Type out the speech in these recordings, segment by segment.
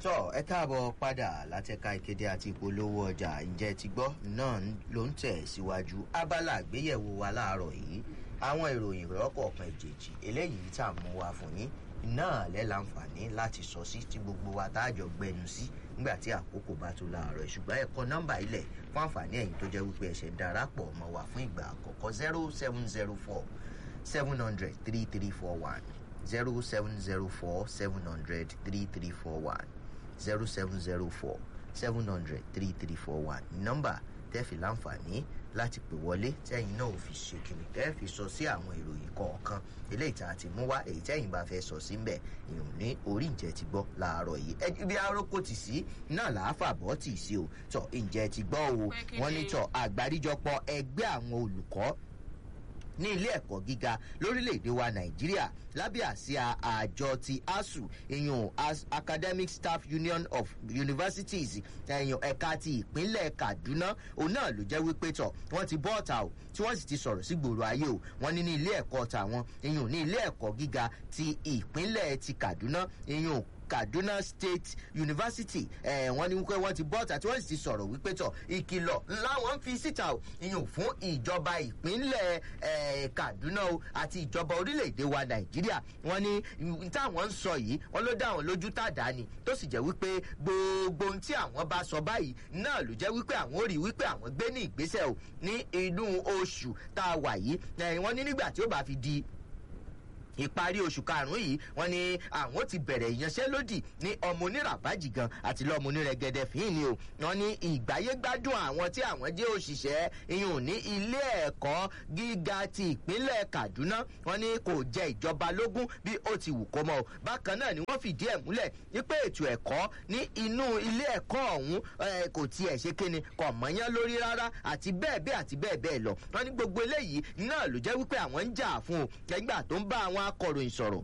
tọ́ ẹ káàbọ̀ padà látẹ̀ka ìkéde àti ìpolówó ọjà ǹjẹ́ ti gbọ́ náà ló ń tẹ̀ síwájú abala àgbéyẹ̀wò wa láàárọ̀ yìí àwọn ìròyìn rọ́kọ̀ọ̀kan ìjèjì eléyìí tá a mú wa fún yín náà lẹ́ láǹfààní láti sọ sí tí gbogbo wa tá a jọ gbẹnu sí nígbà tí àkókò bá tó láàárọ̀ ṣùgbọ́n ẹ̀kọ́ nọ́mbà ilẹ̀ fún àǹfààní ẹ̀yìn tó jẹ́ wípé ẹ̀ṣẹ̀ darapọ̀ mọ́ wa fún ìgbà àkọ́kọ́ zero seven zero four seven hundred three three four one zero seven zero four seven hundred three three four one zero seven zero four seven hundred three three four one nọ́mbà tẹ́ẹ̀fì láǹfààní láti pè wọlé tẹ́yìn náà ò fi ṣèkìlì tẹ́ẹ̀fì sọ sí àwọn ìròyìn kọ̀ọ̀kan eléyìí tá a ti mú wá èyí tẹ́yìn bá fẹ́ sọ sí mbẹ̀ ìrùn ní orí ìjẹ́ ti gbọ́ láàárọ̀ yìí ẹ ibi arókò tì sí náà làáfà bọ́ tì sí o tọ̀ ìjẹ́ ti gbọ́ o wọ́n ní tọ̀ àgbáríjọpọ̀ ẹgbẹ́ àwọn olùkọ́ ní ilé ẹ̀kọ́ gíga lórílẹ̀‐èdè wa nàìjíríà lábẹ́ àsíá àjọ ti asu ìyún academic staff union of universities ẹ̀yàn ẹ̀ka ti ìpínlẹ̀ kaduna òun náà ló jẹ́ wípé tọ̀ wọ́n ti bọ́ ọ̀tà o tí wọ́n sì ti sọ̀rọ̀ sí gbòòrò ayé o wọ́n ní ní ilé ẹ̀kọ́ tàwọn ìyún ní ilé ẹ̀kọ́ gíga ti ìpínlẹ̀ ti kaduna ìyún kaduna state university ẹ wọn ní wípé wọn ti bọ́ọ̀tà tí wọ́n sì ti sọ̀rọ̀ wípé tọ̀ ìkìlọ̀ láwọn ń fi síta o ìyún fún ìjọba ìpínlẹ̀ ẹ kaduna o àti ìjọba orílẹ̀-èdè wa nàìjíríà wọn ní táwọn ń sọ yìí wọn ló dá àwọn lójú tàdá ni tó sì jẹ́ wípé gbogbo ohun tí àwọn bá sọ báyìí náà ló jẹ́ wípé àwọn ò rí wípé àwọn gbé ní ìgbésẹ̀ o ní inú oṣù tá a wà yìí wọn ní nígbà tí ó bá fi di ìparí oṣù karùnún yìí wọn ni àwọn ti bẹ̀rẹ̀ ìyanṣẹ́lódì ní ọmọ oníràbájì gan àti lọ́mọ onírẹ̀gẹ̀dẹ̀ fíìn ni o wọn ní ìgbáyégbádùn àwọn tí àwọn jẹ́ òṣìṣẹ́ iyùn ní ilé ẹ̀kọ́ gíga ti ìpínlẹ̀ kaduna wọn ni kò jẹ ìjọba lógún bí ó ti wù kó mọ́ o bákan náà ni wọ́n fìdí ẹ̀ múlẹ̀ wípé ètò ẹ̀kọ́ ní inú ilé ẹ̀kọ́ ọ̀hún kò tiẹ̀ ṣe kíni kò mọ́yán lórí rárá àti bẹ́ẹ̀ bẹ́ẹ̀ àti bẹ́ẹ̀ bẹ́ẹ̀ lọ wọn ní gbogbo eléyìí náà ló jẹ́ wípé àwọn ń jà fún o nígbà tó ń bá àwọn akọ̀ròyìn sọ̀rọ̀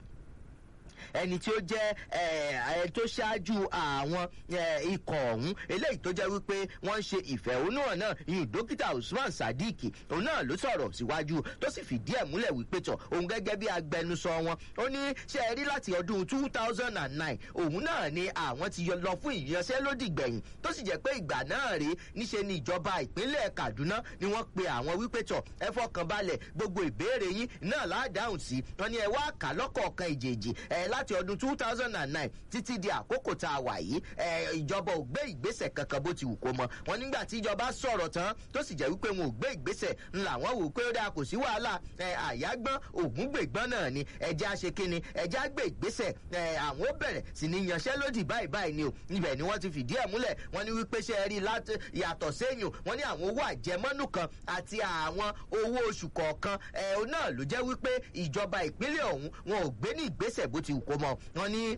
ẹni tí ó jẹ́ ẹ tó ṣáájú àwọn ikọ̀ ọ̀hún eléyìí tó jẹ́ wípé wọ́n ń ṣe ìfẹ̀hónúhàn náà ìyún dókítà usman sadiq òun náà ló sọ̀rọ̀ síwájú tó sì fìdí ẹ̀ múlẹ̀ wípé tọ̀ òun gẹ́gẹ́ bí agbẹnusọ wọn ó ní ṣe é rí láti ọdún two thousand and nine òun náà ni àwọn ti lọ fún ìyanṣẹ́lódì gbẹ̀yìn tó sì jẹ́ pé ìgbà náà rí níṣe ni ìjọba ìpínlẹ̀ kaduna ni wọ́n pe àwọn wípé tọ̀ ẹ fọkàn balẹ̀ gbogbo ìbéèrè yín náà láàdáhùn sí wọn ni ẹ wá kà lọ́kọ̀ọ̀kan ìjèjì ẹ láti ọdún two thousand and nine títí di àkókò tá a wà yìí ìjọba ò gbé ìgbésẹ̀ kankan bó ti wù kó mọ wọn nígbà tí ìjọba sọ̀rọ̀ tán tó sì jẹ́ wípé wọn ò gbé ìgbésẹ̀ ńlá wọn wò pé ó dáa kò sí wàhálà àyágbọ́n ògúngbègbọ́n náà ni ẹja ṣe kínni ẹja gbé ìgbésẹ̀ àwọn ó bẹ̀rẹ̀ sí ní yanṣẹ́lódì báyìí báyìí ni o ibẹ̀ ni wọ́n ti fìdí ẹ̀ múlẹ̀ wọ́n ní wípé ṣe rí yàtọ̀ sẹ́yìn wọ́n ní àwọn owó àjẹmọ́nù kan àti àwọn owó oṣù kọ̀ọ̀kan ẹ̀ náà ló jẹ́ wípé ìjọba ìpínlẹ̀ ọ̀hún wọn ò gbé ní ìgbésẹ̀ bó ti wù kó mọ wọn ní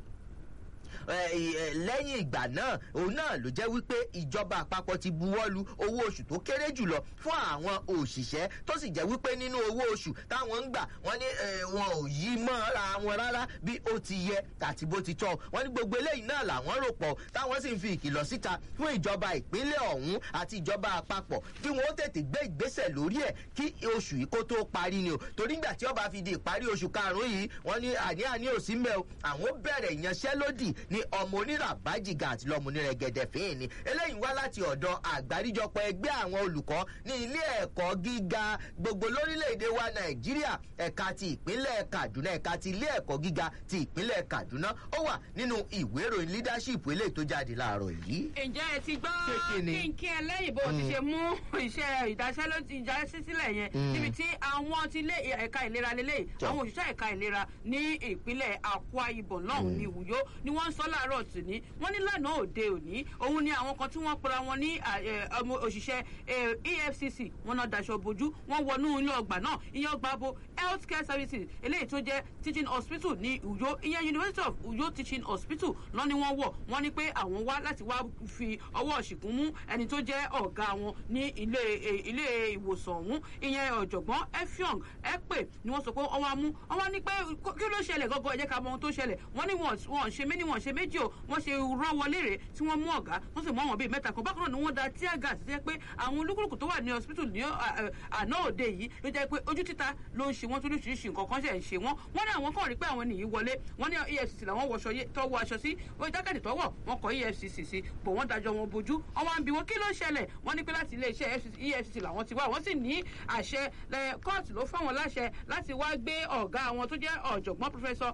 lẹ́yìn ìgbà náà òun náà ló jẹ́ wípé ìjọba àpapọ̀ ti buwọ́lu owó oṣù tó kéré jùlọ fún àwọn òṣìṣẹ́ tó sì jẹ́ wípé nínú owó oṣù táwọn ń gbà wọ́n ní wọn ò yí mọ́ra wọn rárá bí ó ti yẹ àti bó ti tọ́ wọ́n ní gbogbo eléyìí náà làwọn rò pọ̀ táwọn sì ń fi ìkìlọ̀ síta fún ìjọba ìpínlẹ̀ ọ̀hún àti ìjọba àpapọ̀ kí wọ́n ó tètè gbé ìgbésẹ̀ lórí ẹ̀ kí oṣù yìí kó tó parí ni o torí nígbà tí ọba fi di ìparí oṣù karùn-ún yìí wọ́n ní àní-àní ò sí mẹ́ o àwọn bẹ̀rẹ̀ ìyanṣẹ́lódì ní ọmọ onírà bájìgà àti lọmọ onírẹ̀gẹ̀dẹ̀ fín ni eléyìí wá láti ọ̀dọ̀ àgbáríjọpọ̀ ẹgbẹ́ àwọn olùkọ́ ní ilé ẹ̀kọ́ gíga gbogbo lórílẹ̀‐èdè wa nàìjíríà ẹ̀ka ti ìpínlẹ̀ kaduna ẹ̀ka ti ilé ẹ̀kọ́ gíga ti ìpínlẹ̀ kaduna ó wà nínú ìwé ìròyìn leadership eléyìí tó jáde láàárọ̀ yìí. ǹjẹ́ ẹ ti gbọ́ kí n kí ẹ lẹ́yìn bó ti ṣe mú iṣẹ́ ìdásílẹ̀ yẹn níbi tí àwọn ti lé ẹ̀ka ìlera lélẹ́yìí àwọn òṣìṣẹ́ ẹ̀ka ìlera ní ìpínlẹ̀ akwa ibom náà ní ìwúyó ni wọ́n ń sọ láàárọ̀ tòní wọ́n ní lánàá òde òní òun ni àwọn kan tí wọ́n pera wọn ní òṣìṣẹ́ efcc wọn náà daṣọ bojú wọ́n wọnú ilé ọgbà náà ìyẹn ọgbà bo health care services eléyìí tó jẹ́ teaching hospital ní uyo ìyẹn university of uyo teaching hospital lọ́ ni wọ́n wọ̀ wọ́n ní pé àwọn wá láti wá fi ọwọ́ ṣìkún mú ẹni tó jẹ́ ọ̀gá wọn ní ilé ilé ìwòsàn ọ̀hún ìyẹn ọ̀jọ̀gbọ́n efiong epe ni wọ́n sọ pé wọ́n wá mú wọ́n ní pé kí ló ṣẹlẹ̀ gọ́gọ́ ẹ jẹ́ ká mọ ohun tó ṣẹlẹ̀ wọ́n ní wọ́n ṣe méjì wọ́n ṣe méjì o wọ́n ṣe rán wọlé rè tí wọ́n mú ọ̀gá wọ́n sì mú àwọn bíi mẹ́ta kan bákan náà ni wọ́n da tear gas jẹ́ pé àwọn olúkúlùkù tó wà ní hospital ní àná òde yìí ló jẹ́ pé ojú títa ló ń ṣe ṣe wọ́n tó lóṣìṣì nǹkan kan ṣe ń ṣe wọ́n wọ́n ní àwọn kan rí pé àwọn nìyí wọlé wọ́n ní efcc làwọn wọṣọ tọwọ́ aṣọ sí wọ́n jákèjì tọwọ́ wọn kọ efcc sí bò wọ́n dájọ́ wọn bójú wọ́n wá ń bi wọn kí ló ṣẹlẹ̀ wọ́n ní pé láti iléeṣẹ́ efcc làwọn ti wá wọ́n sì ní àṣẹ kóòtù ló fáwọn láṣẹ láti wá gbé ọ̀gá wọn tó jẹ́ ọ̀jọ̀gbọ́n pòfẹ́sọ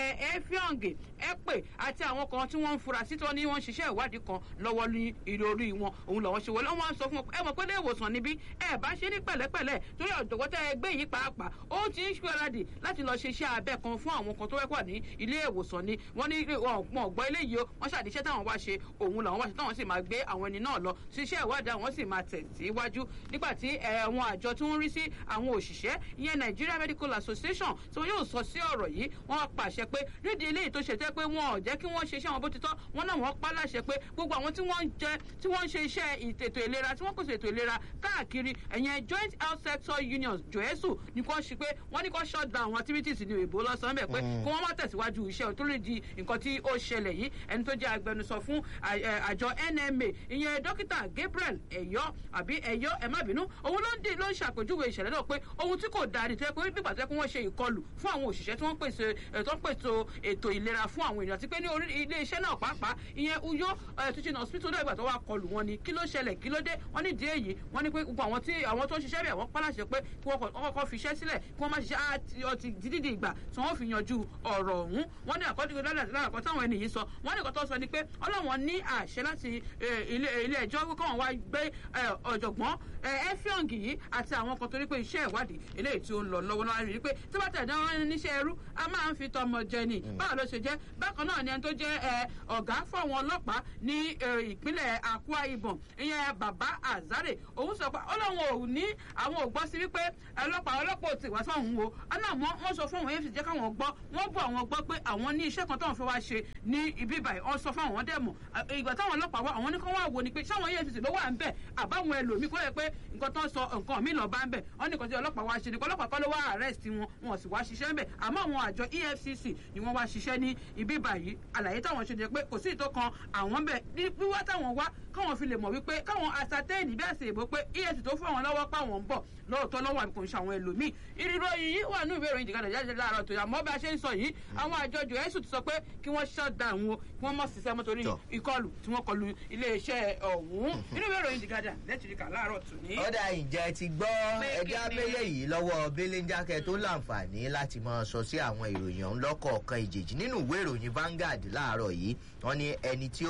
efionge epe àti àwọn kan tí wọ́n ń fura sí tó ní wọ́n ń ṣiṣẹ́ ìwádìí kan lọ́wọ́ ní ìròrí wọn òun làwọn ṣe wọlé wọ́n sọ fún ẹ mọ̀ pé ilé ìwòsàn níbí ẹ bá ṣe ní pẹ̀lẹ́pẹ̀lẹ́ torí ọ̀jọ̀gbọ́n tẹ́ ẹ gbé yìí pàápàá ó ti ń ṣúradì láti lọ ṣe iṣẹ́ abẹ kan fún àwọn kan tó wẹ́pọ̀ ní ilé ìwòsàn ni wọ́n ní wọn gbọ́ eléyìí o wọ́n ṣàdíṣẹ́ táwọn wá ṣe òun làwọn wá ṣe táwọn sì máa gbé àwọn ẹni náà lọ ṣiṣẹ́ ìwádìí àwọn sì máa tẹ̀síwájú nígbà tí àwọn àjọ tí wọ́n rí sí àwọn òṣìṣẹ́ ìyẹn Nigeria Medical Association tí wọ́n yóò sọ sí ọ̀rọ̀ yìí wọ́n pàṣẹ pé nídìí eléyìí tó ṣe tẹ́ pé wọn ò jẹ́ kí wọ́n ṣe iṣẹ́ wọn bó ti tọ́ wọn náà wọ́n pa láṣẹ pé gbogbo àwọn tí wọ́n ń jẹ tí wọ́n ń ṣe iṣẹ́ ètò ìlera tí wọ́n pèsè ètò ìlera káàkiri ẹ̀yẹn joint health sector unions joesu ní kò ṣe pé wọ́n ní kò shut down àwọn activities ní ìbò lọ́sàn-án bẹ̀ pé kí wọ́n má tẹ̀síwájú iṣẹ́ tó lè di nǹkan tí ó ṣẹlẹ̀ yìí ẹni tó jẹ́ agbẹnusọ fún àjọ NMA ìyẹn dókítà Gabriel ẹ̀yọ́ àbí ẹ̀yọ́ ẹ̀ má bínú òun ló ń dè ló ń ṣàpèjúwe ìṣẹ̀lẹ̀ náà pé ohun tí kò dáa ni tẹ́ pé nígbà tó yẹ kí wọ́n ṣe ìkọlù fún àwọn òṣìṣẹ́ tí wọ́n pèsè tó ń pèsè ètò ìlera fún àwọn èèyàn àti pé ní orí ilé iṣẹ́ náà pàápàá ìyẹn Uyo teaching hospital náà ìgbà tó wá kọlù wọn ni kí ló ṣẹlẹ̀ kí ló dé wọ́n ní díẹ̀ yìí wọ́n ní pé gbogbo àwọn tí àwọn tó ń ṣiṣẹ́ bẹ̀ wọ́n pàlàṣẹ pé kí wọ́n kọ́kọ́ fi iṣẹ́ sílẹ̀ kí wọ́n má ṣiṣẹ́ ọtí dídì ìgbà tí wọ́n fi yanjú ọ̀rọ̀ ọ̀hún wọ́n ní àkọ́dúgbò lọ́dà kan táwọn ènìyàn sọ wọ́n ní kọ́tọ́ sọ ni pé ọlọ́wọ́n ní àṣẹ láti ilé ẹjọ́ kí wọ́n wá gbé ọ̀jọ̀gbọ́n efiong yìí àti àwọn kan torí pé iṣẹ́ ìwádìí eléyìí tí ó ń lọ lọ́wọ́ náà rí i pé tí wọ́n tẹ̀dá wọn níṣẹ́ ẹrú a máa ń fi tọmọ jẹ ni báwo ló ṣe jẹ́ bákan náà ni ẹni tó jẹ́ ọ̀gá fún àwọn ọlọ́pàá ní ìpínlẹ̀ Akwa Ibom ìyẹn bàbá Azare òun sọ pé ọlọ́run ò ní àwọn ò gbọ́ sí wípé ọlọ́pàá ọlọ́pàá ò tì wá sọ́hun o ọ̀nà wọ́n sọ fún àwọn efcc jẹ́ káwọn gbọ́ wọ́n bọ̀ àwọn gbọ́ pé àwọn ní iṣẹ́ kan táwọn fẹ́ wá ṣe ní ibi ìbàyẹ̀ wọ́n sọ fún àwọn dẹ̀ mọ̀ ìgbà táwọn ọlọ́pàá wá àwọn ní kán wá wo ni pé sáwọn efcc ló wà ń bẹ̀ àbáwọn ẹlòmíì kó yẹ pé nǹkan tó ń sọ nǹkan mi lọ bá ń bẹ̀ wọ́n ní nǹkan tí ọlọ́pàá wá ṣe ni ọlọ́pàá kọ́ ló wá arrest wọn wọn sì wá ṣiṣẹ́ ń bẹ̀ àmọ́ àwọn àjọ efcc ni wọ́n wá ṣiṣẹ́ ní ibi ìbàyìí àlàyé táwọn ṣe jẹ pé kò sí ìtọ́ kan àwọn bẹ̀ wíwá táwọn wá káwọn fi lè mọ̀ wípé káwọn asatẹ́ẹ̀nì bí àṣẹ ìbò pé efcc tó fún àwọn lọ́wọ́ páwọn ń bọ̀ lóòótọ́ lọ́wọ́ àbíkò ń ṣàwọn ẹlòmíì ìrìròyìn yìí wà ní ìwé ìròyìn ìdìgadà jáde láàárọ̀ tó yà mọ́ bá a ṣe ń sọ yìí àwọn àjọ joesu ti sọ pé kí wọ́n shut down wọn kí wọ́n mọ̀ ṣiṣẹ́ mọ́ torí ìkọlù tí wọ́n kọlù iléeṣẹ́ ọ̀hún nínú ìwé ìròyìn ìdìgadà lẹ́tìrìkà láàárọ̀ tó ní. ọ̀dà ìjẹ́ ti gbọ́ ẹja abẹ́lé yìí lọ́wọ́ belenjake tó láǹfààní láti máa sọ sí àwọn ìròyìn ọ̀hún lọ́kọ̀ọ̀kan ìjèjì nínú ìwé ìròyìn Vanguard láàárọ̀ yìí wọ́n ní ẹni tí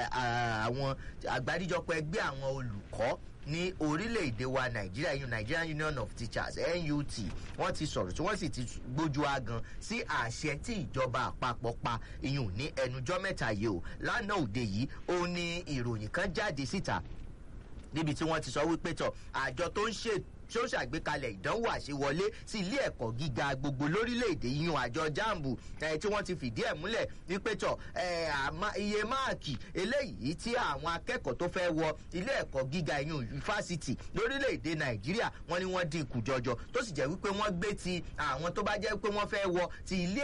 àwọn àgbáríjọpọ̀ ẹgbẹ́ àwọn olùkọ́ ní orílẹ̀-èdè wa nàìjíríà yìí nigerian union of teachers nut wọ́n ti sọ̀rọ̀ tí wọ́n sì ti gbójú agan sí àṣẹ tí ìjọba àpapọ̀ pa ìyún ní ẹnujọ́ mẹ́ta yìí o lánàá òde yìí ó ní ìròyìn kan jáde síta níbi tí wọ́n ti sọ wípé tọ̀ àjọ tó ń ṣètò tí ó ṣàgbékalẹ̀ ìdánwò àṣewọlé sí ilé ẹ̀kọ́ gíga gbogbo lórílẹ̀‐èdè yíyan àjọ jambu tí wọ́n ti fìdí ẹ̀ múlẹ̀ wípé tọ̀ iye máàkì eléyìí tí àwọn akẹ́kọ̀ọ́ tó fẹ́ wọ ilé ẹ̀kọ́ gíga yíyan fásitì lórílẹ̀‐èdè nàìjíríà wọ́n ní wọ́n dínkù jọjọ tó sì jẹ́ wípé wọ́n gbé ti àwọn tó bá jẹ́ pé wọ́n fẹ́ wọ ti ilé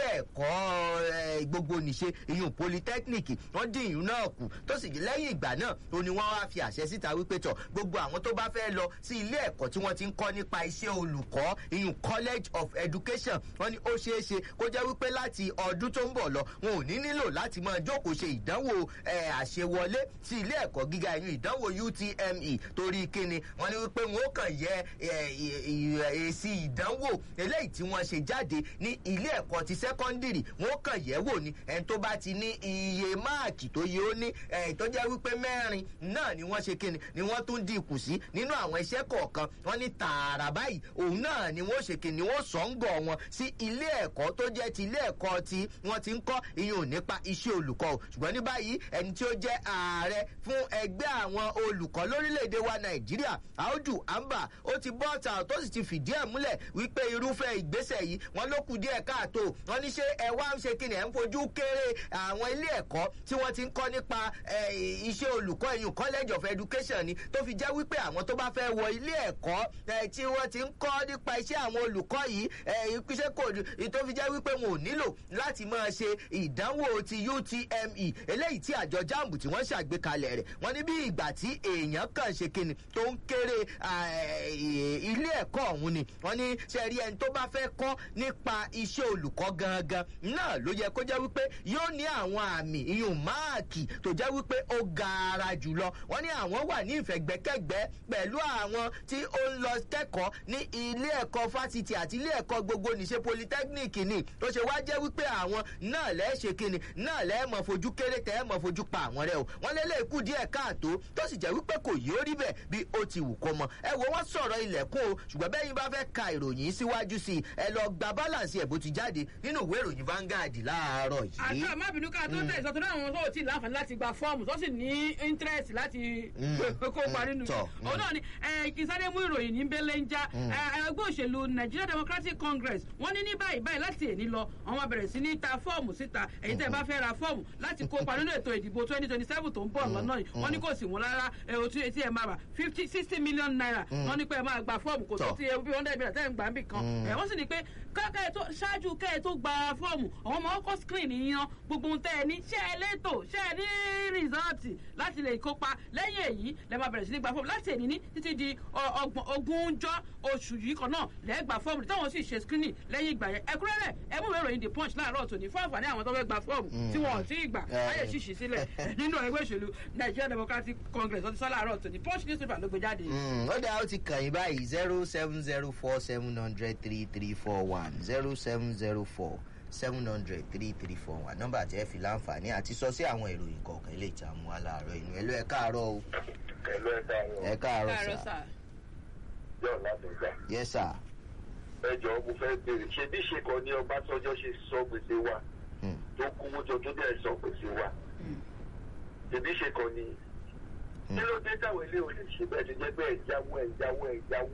ẹ̀kọ́ gbogbo nìṣe yíyan polytechnic wọ́n dín ìyún náà kù tó sì lẹ́yìn ìgbà náà ó ní wọ́n wá fi àṣẹ síta wípé tọ̀ gbogbo àwọn tó bá fẹ́ lọ sí ilé ẹ̀kọ́ tí wọ́n ti ń kọ́ nípa iṣẹ́ olùkọ́ ìyún college of education wọ́n ní ó ṣeé ṣe kó jẹ́ wípé láti ọdún tó ń bọ̀ lọ wọn ò ní nílò láti máa jókòó ṣe ìdánwò àṣewọlé sí ilé ẹ̀kọ́ gíga ìyún ìdánwò UTME torí kíni wọ́n ní wípé wọn ó kàn yẹ èsì ìdánwò eléyìí tí wọ́n ṣe jáde ní ilé ẹ̀kọ́ ti sẹ́kọ́ndìrì wọn ó kàn yẹ̀ wò ní ẹni tó bá ti ní iye máàkì tó yẹ ó ní tó jẹ́ wípé mẹ́rin náà ni wọ́n ṣe kíni ni wọ́n tún dínkù sí nínú àwọn iṣẹ́ kọ̀ọ̀kan wọ́n ní tààrà báyìí òun náà ni wọ́n ṣe kíni wọ́n sọ ń gọ̀ wọn sí ilé ẹ̀kọ́ tó jẹ́ ti ilé ẹ̀kọ́ tí wọ́n ti ń kọ́ ìyẹn ò nípa iṣẹ́ olùkọ́ o ṣùgbọ́n ní báyìí ẹni tí ó jẹ́ ààrẹ fún ẹgbẹ́ àwọn olùkọ́ lórílẹ̀‐èdè wa nàìjíríà àódù àmbà ó ti bọ́ ọ̀tà tó sì ti fìdí ẹ̀ múlẹ̀ wípé irúfẹ́ ìgbésẹ̀ yìí wọ́n ló kù díẹ̀ káàtó wọ́n ní ṣé ẹ wá ń ṣe kíni ẹ̀ ń fojú kéré àwọn ilé ẹ̀kọ́ tí wọ́n ti ń kọ́ nípa iṣẹ́ olùkọ́ ìyún college of education ni tó fi jẹ́ wípé àwọn tó bá fẹ́ wọ ilé ẹ̀kọ́ tí wọ́n ti ń kọ́ nípa iṣẹ́ àwọn olùkọ́ yìí iṣẹ́ kò tó fi jẹ́ wípé wọn ò nílò láti máa ṣe ìdánwò ti utme eléyìí tí àjọ jamb tí wọ́n ṣàgbékalẹ̀ rẹ̀ wọ́n ní bí ìgbà tí èèyàn kàn ṣe kíni tó ń kéré ilé ẹ̀kọ́ ọ̀hún ni wọ́n ní sẹ́rí ẹni tó bá fẹ́ kọ́ nípa iṣẹ́ olùkọ́ gangan náà ló yẹ kó jẹ́ wípé yóò ní àwọn àmì ìyún máàkì tó jẹ́ wípé ó gaara jùlọ wọ́n ní àwọn wà ní ìfẹ̀gbẹ́kẹ̀gbẹ́ pẹ̀lú àwọn tí ó ń lọ kẹ́kọ̀ọ́ ní ilé ẹ̀kọ́ fásitì àti ilé ẹ̀kọ́ gbogbo nìṣe polytechnic ni tó ṣe wá jẹ́ wípé àwọn náà lẹ́ẹ̀ ṣe kíni náà lẹ́ẹ̀ mọ̀ fojú kéré tẹ́ ẹ̀ mọ̀ fojú pa àwọn rẹ o wọ́n lé lẹ́ẹ̀kú díẹ̀ káàtó tó sì jẹ́ wípé kò yóò rí bẹ́ẹ̀ bí ó ti wù kó mọ ẹ wo wọ́n sọ̀rọ̀ ilẹ̀kùn o ṣùgbọ́n bẹ́yìn bá fẹ́ ka ìròyìn síwájú sí i ẹ lọ gba balance ẹ̀ bó ti jáde nínú ìwé ìròyìn Vanguard láàárọ̀ yìí. àti ọmọbìnrin ká tó tẹ̀ ìsọ̀tún náà wọn tó ti láǹfààní láti gba fọ́ọ̀mù tó sì ní interest láti kópa nínú òun náà ni ìsáré mú ìròyìn ní bẹ́lẹ̀ ń já ẹgbẹ́ òṣèlú Nigeria Democratic Congress wọ́n ní ní báyìí báyìí láti èní lọ àwọn bẹ̀rẹ̀ sí ní ta fọ́ọ̀mù síta èyí tẹ́ bá fẹ́ ra fọ́ọ̀mù láti kópa nínú ètò ìdìbò twenty twenty seven tó ń bọ̀ lọ́nà yìí wọ́n ní kò sí wọn rárá etí ẹ máa rà fifty sixty million naira wọ́n ní pé ẹ máa gba fọ́ọ̀mù kò tó ti bí one hundred million tẹ́ ń gbà ń bì kan wọ́n sì ní pé kẹ́ tó ṣáájú kẹ́ ẹ tó gba fọ́ọ̀mù àwọn ọmọ ọkọ̀ screen yan gbogbo ohun tẹ́ ẹ ní ṣé ẹ létò ṣé ẹ ní rìsọ́ọ̀tì láti lè kópa lẹ́yìn èyí lẹ́ máa bẹ̀rẹ̀ sí ní gba fọ́ọ̀mù láti èní ní títí di ogúnjọ́ oṣù yìí kan náà lẹ́ gba fọ́ọ̀mù táwọn sì ṣe screening lẹ́yìn ìgbà yẹn ẹ̀kúnrẹ́rẹ́ ẹ mú ìwé ìròyìn the punch láàárọ̀ tòní fún àǹfààní àwọn tó fẹ́ gba fọ́ọ̀mù tí wọn ò tí ì gbà láyè ṣíṣí sílẹ̀ nínú ẹgbẹ́ òṣèlú Nigeria Democratic Congress ọtí sọ́lá àárọ̀ tòní punch newspaper ló gbé jáde. ó dáa ó ti kàn yín báyìí zero seven zero four seven hundred three three four one zero seven zero four seven hundred three three four one nọ́mbà tí ẹ fi láǹfààní àti sọ sí àwọn ìròyìn kọ̀ọ̀kan ilé ìta mú wa láàárọ̀ inú ẹ ló ẹ káàárọ̀ o. ẹ ló ẹ káàárọ̀. ẹ káàárọ̀ sà. yóò láti gbà. yes sir. ẹ jọ̀ọ́ mo fẹ́ béèrè ṣé bí ṣe kàn ní Ọbásanjọ́ ṣe sọ gbèsè wa tó kówó jọ tó dẹ̀ sọ gbèsè wa ṣé bí ṣe kàn ní kí ló dé táwọn ilé òde ṣe bẹ́ẹ̀ ti jẹ́ pé ẹ̀jáwó ẹ̀jáwó ẹ̀jáwó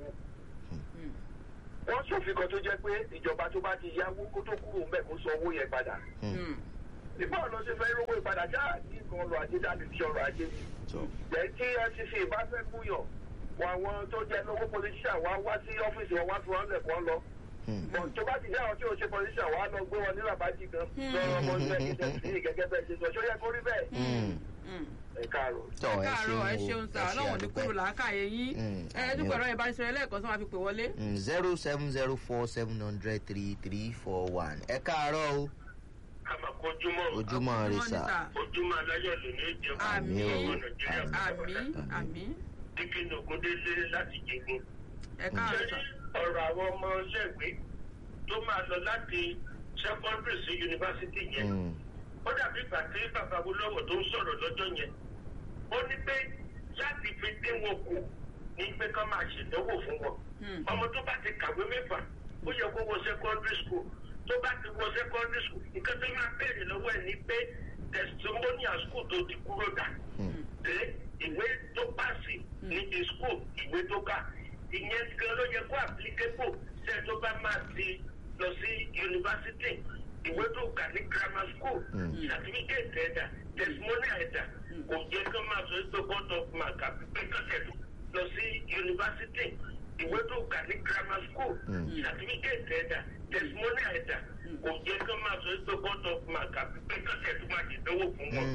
wọ́n ṣòfin kan tó jẹ́ pé ìjọba tó bá ti yáwó kó tó kúrò ń bẹ̀ kó san owó yẹn padà. nígbà ọ̀nà ṣe fẹ́ rówó ìpadà já ní nǹkan ọrọ̀ ajé jáde sí ọrọ̀ ajé ni. jẹ́ kí ncc bá fẹ́ múyàn wọn àwọn tó jẹ́ lówó politician wá wá sí ọ́fíìsì wọn wá fi wọn lẹ̀ kọ́ lọ. tó bá ti jẹ́ àwọn tí ò ṣe politician wá lọ gbé wọn ní rabaji kan lọ́rọ̀ ọmọ ilé ẹ̀jẹ̀ gẹ́gẹ́ bẹ́ẹ̀ ṣe sọ ṣó yẹ kó rí bẹ́ẹ̀ ẹ káàárọ̀. tọ ẹ káàárọ̀ ẹ ṣeun sá ọlọ́run ní kúrò làákàyè yín ẹ dúpọ̀ ẹ̀rọ ìbánisọ̀rọ̀ ẹlẹ́ẹ̀kan sọ ma fi pè wọlé. zero seven zero four seven hundred three three four one ẹ káàárọ̀ o. àmàkójúmọ́ ojúmọ́ rẹ sà. ojúmọ́ aláyọ̀ ló ní ìjẹun àmì ọmọ nàìjíríà àmì àmì. dígínà ògúndélé láti jẹgun. ẹ káàárọ̀ sà. ọ̀rọ̀ àwọn ọmọ iléèwé tó máa lọ láti secondary sí yunifásitì yẹn ó dàbí ìgbà tí bàbá olówó tó ń sọ̀rọ̀ lọ́jọ́ yẹn ó ní pé láti fi dín wọn kù ní pé ká máa ṣèdánwò fún wọn ọmọ tó bá ti kàwé mẹ́fà ó yẹ kó wọ secondary school tó bá ti wọ secondary school nǹkan tó máa béèrè lọ́wọ́ ẹ̀ ní pé testimonial school tó ti kúrò dà pé ìwé tó pàṣẹ níbi school ìwé tó kà ìyẹn gan ló yẹ kó applicable ṣe tó bá máa ti lọ sí yunifásitì ìwé tó kà ní grammar school certificate ẹ̀dà testimonial ẹ̀dà kò jẹ́ kí wọ́n máa sọ pé board of mark àbí pé kọ́kẹ́tù lọ sí yunifásitì ìwé tó kà ní grammar school certificate ẹ̀dà testimonial ẹ̀dà kò jẹ́ kí wọ́n máa sọ pé board of mark àbí pé kọ́kẹ́tù máa ṣèdánwò fún wọn.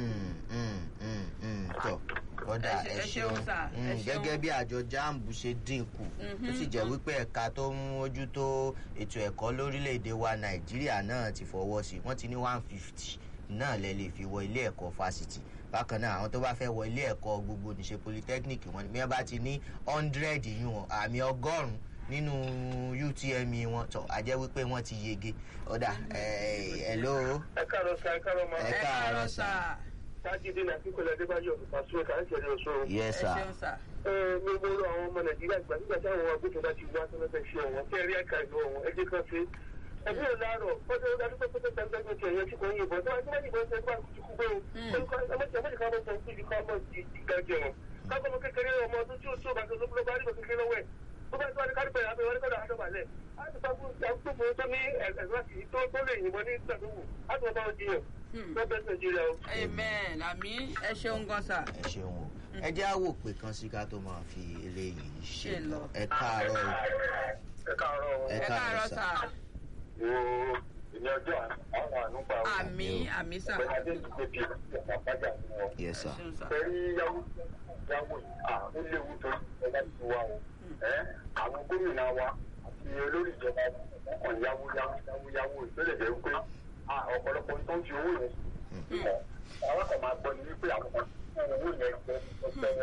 tọ kódà ẹ ṣeun gẹ́gẹ́ bí àjọ jamb ṣe dínkù ó sì jẹ́ wípé ẹ̀ka tó ń mójútó ètò ẹ̀kọ́ lórílẹ̀‐èdè wa nàìjíríà náà ti fọwọ́ sí wọ́n ti ní one fifty náà lẹ lè fi wọ ilé ẹ̀kọ́ fásitì bákan náà àwọn tó bá fẹ́ wọ ilé ẹ̀kọ́ gbogbo níṣe polytechnic wọn bí wọ́n bá ti ní hundred yún àmì ọgọ́rùn-ún nínú utme wọn tọ a jẹ́ wípé wọ́n ti yege ọ̀dà ẹ̀ ló. ẹ káàárọ̀ sá ẹ káàárọ̀ máa. ẹ káàárọ̀ sá sájídé náà kíkọlẹ̀ adébáyọ̀ pàṣẹ kàńtẹ̀lẹ̀ ọ̀ṣọ́. yes ẹ sir. ṣeun sà. mo mo rọ àwọn ọmọ nàìjíríà gbà nígbà tí àwọn agbófinró bá ti wá tó lọ́fẹ̀ẹ́ ṣe ọ̀wọ́n fẹ́ẹ́ rí ẹ̀ka ìlú ọ̀wọ́n ẹjẹ́ kan ṣe. ẹgbẹ́ ò láàárọ̀ fọ́jọ́ ó dájú pé pé gbẹgbẹ́ ti ẹ̀yẹ tí kò ń yìnbọn tó wájú wájú ìbọn ṣe bá ti kú gbé o. ẹmọ́tì ẹmọ́tì kan mọ̀ sọ fún ibi kan mọ̀ sí ìgbà jẹun. kákọ́ ọmọ kékeré ọmọ ọdún tí ó tó bá tó ló bá rí bọ̀ kékeré lọ́wọ́ ẹ̀ tó bá tó wá ní kárípẹ̀ àbẹ̀ wọ́n ní kọ́dà àdọ́bàlẹ̀ á ti fagbó àgbófo tó ní ẹ̀sìn tó tó lè yìnbọn ní ìgbàdúgbò á ti wọ́n bá wọn jiyàn. wọ́n bẹ́ẹ̀ nàìjíríà o. amen àmì ẹ ṣeun gan sà. ẹ ṣeun o ẹ jẹ́ àwò pé kan sí ká tó máa fi eléyìí ṣe Ṣe lọ lọ. ẹ káàárọ̀ o. ẹ káàárọ̀ o. ẹ ẹ káàárọ̀ káàárọ̀ sà. sà wo ìní ọjọ́ àwọn ànúgbà wo. àmì àmì sà ọ̀gbẹ́ni adé ti pé bíi ọ̀pá pàjá fún wọn. yes sir. ṣeun sà Pẹ̀lú yáwó yáwó yìí, à ó léwu tó ìjọba ti wá o. Ẹ́ àwọn gómìnà wa àti olórí ìjọba wọn kàn yáwó yáwó yáwó yáwó ìpínlẹ̀ jẹ́ wípé à ọ̀pọ̀lọpọ̀ tó ń fi owó yẹn sí. Àwọn kan máa gbọ́ ni wípé àwọn kan fún owó yẹn jẹ́ ọ̀pẹ̀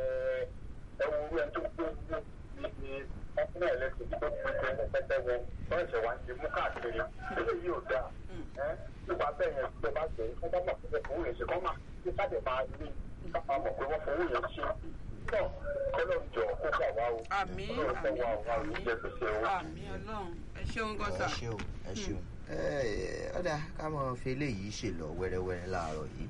ẹ̀wọ̀n owó ẹni tó gbó owó ní ọkùnrin ẹ̀lẹ́sìn tó gbé jẹ́ pẹ́pẹ́ wọn wọ́n ṣẹ̀ wá ń ṣe mú káàkiri. Eléyìí ò dáa. Ẹ́ nípa bẹ́ẹ̀ yẹn tó bá jẹ́ kọ́ bá mọ̀ pé owó yẹn ṣe kọ́ máa ṣe ká lè máa rí ká máa mọ̀ pé wọ́n fowó yẹn ṣe. Náà kọ́lọ́ jọ kó gbà wá o. àmì Ọlọ́run fẹ́ àmì wá o, wá o, àmì jẹ́ gbèsè o. àmì ọlọ́run ẹ ṣeun gan sà ẹ ṣeun ẹ ṣeun. ẹ ọ̀dà ká máa fi eléyìí ṣe lọ wẹ́rẹ́wẹ́rẹ́ láàárọ̀ yìí.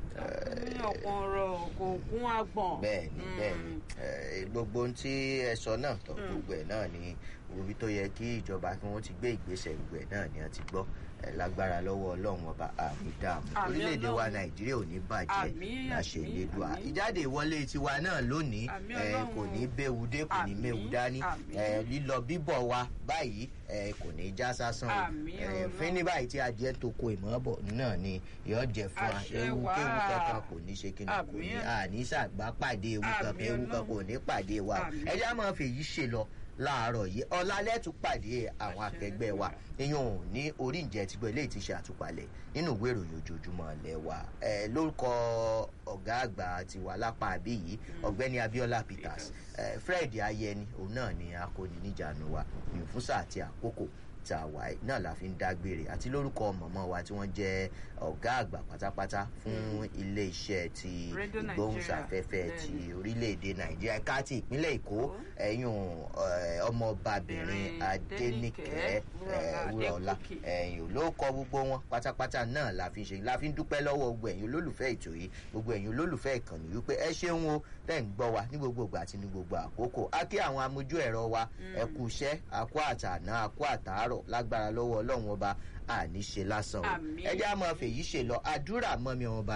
ní ọ̀pọ̀ ọ̀rọ̀ kò kún agbọ̀n bẹ́ẹ̀ni bẹ́ẹ̀ni ẹ, gbogbo ohun tí ẹ sọ náà tọ gbogbo ẹ náà ni orí tó yẹ kí ìjọba kí wọn ti gbé ìgbésẹ̀ gbogbo ẹ náà ni a ti gbọ́ ẹ, lágbára lọ́wọ́ Ọlọ́run ọba àmì dààmú Àmì orílẹ̀-èdè wa Ọlọ́run. Nàìjíríà ò ní bàjẹ́ Àmì, láṣẹ àmì, Elédùà àmì. ìjáde ìwọlé tiwa náà lónìí Àmì ẹ, Ọlọ́run. kò ní béwu dé kò ní Àmì, méwu dání àmì. ẹ, lílọ bíbọ̀ wa báyìí ẹ, kò ní já sásán o Àmì ẹ, Ọlọ́run. fín ní báyìí tí adìẹ tó ko ìmọ̀ọ́bọ̀ náà ni yóò jẹ fún wa Àṣẹ ewu wà. kéwu kankan kò ní ṣe kí ni kò Àmì. ní àní ṣàgbá pàdé ewu Àmì kankan ewu kan Ọlọ́run. kò ní pàdé wa Àmì. ẹ já máa fèyí ṣe lọ láàárọ̀ yìí ọ̀la lẹ́tù pàdé àwọn Àṣẹ akẹgbẹ́ wa ìyẹn ò ní orí ìjẹ́ tí gbọ́ eléyìí ti ṣe àtúpalẹ̀ nínú ìwé ìròyìn ojoojúmọ́ ilẹ̀ wa ẹ lórúkọ ọ̀gá àgbà tiwa lápá àbí yìí ọ̀gbẹ́ni Abiola Peters ẹ Fred Ayẹni òun náà ni akọni níjànú wa ìfúnṣà àti àkókò tá a wà yìí náà la fi ń dágbére àti lórúkọ mọ̀mọ́ wa tí wọ́n jẹ́ ọ̀gá àgbà pátápátá fún ilé iṣẹ́ ti Radio Nigeria. ìgbóhùnsáfẹ́fẹ́ ti Bẹ́ẹ̀ni. orílẹ̀-èdè nàìjíríà ẹ̀ka ti ìpínlẹ̀ èkó ẹ̀yùn ọmọọbabìnrin Bìnrin adẹ́nìkẹ́ Adéníkẹ́, wúrọ̀ọ́lá Adégòkè. ẹ̀yìn ló kọ gbogbo wọn pátápátá náà la fi ṣe la fi ń dúpẹ́ lọ́wọ́ gbogbo ẹ̀yin olólùfẹ́ ètò yìí gbogbo ẹ̀yin olólùfẹ́ ìkànnì wípé ẹ ṣeun o tẹ́ ń gbọ́ wa ní gbogbo ìgbà àti ní gbogbo àkókò a kí àwọn amójú ẹ̀rọ wa ẹ kú iṣẹ́ àkó àtàná àkó àtàárọ̀ lágbára lọ́wọ́ ọlọ́run ọba àní ṣe lásán o Àmín. ẹ jẹ́ àmọ́ fèyí ṣe lọ àdúrà mọ́ mi ọba